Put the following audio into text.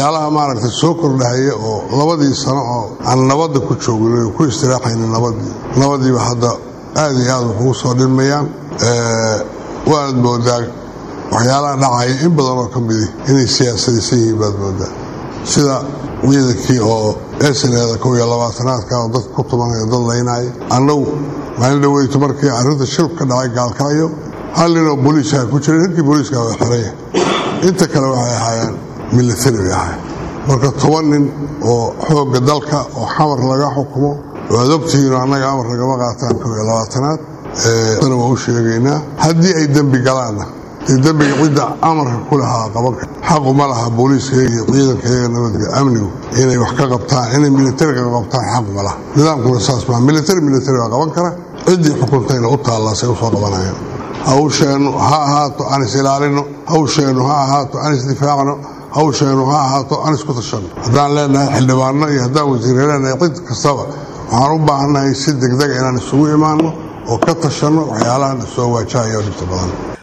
waxyaalaha maaragtay soo kordhahaya oo labadii sano oo aan nabadda ku joogin ku istiraaxaynin nabadii nabadiiba hadda aad iyo aad waxugu soo dhilmayaan waanad moodaa waxyaalaha dhacaya in badan oo ka midi inay siyaasadaysan yihiin baad moodaa sida ciidankii oo esaneeda kow iyo labaatanaadka oo dad ku tumanaya dad laynaya annagu maalin dhaweyto markii arrinta shil ka dhacay gaalkacyo hal ninoo booliiska ku jiray ninkii booliiska waa xiraya inta kale waxay ahaayeen militari bay ahayn marka toban nin oo xoogga dalka oo xamar laga xukumo waad ogtihiinoo annaga amar lagama qaataan kow iyo labaatanaad dana waa u sheegaynaa haddii ay dembi galaanna dee dembiga cidda amarka ku lahaa qaban kar xaqu ma laha booliiskayaga iyo ciidankayaga nabadga amnigu inay wax ka qabtaan inay militariga qabtaan xaq ma laha nidaamkuna saas maa militari militari baa qaban kara ciddii xukuntayna u taallaasay usoo qabanayaan hawsheennu ha ahaato aan is ilaalino hawsheennu ha ahaato aan isdifaacno hawsheennu ha ahaato aan isku tashanno haddaan leenahay xildhibaanno iyo haddaan wasiirre leenahay cid kastaba waxaan u baahannahay si degdega inaan isugu imaanno oo ka tashanno waxyaalahan soo waajahaya dhibta badan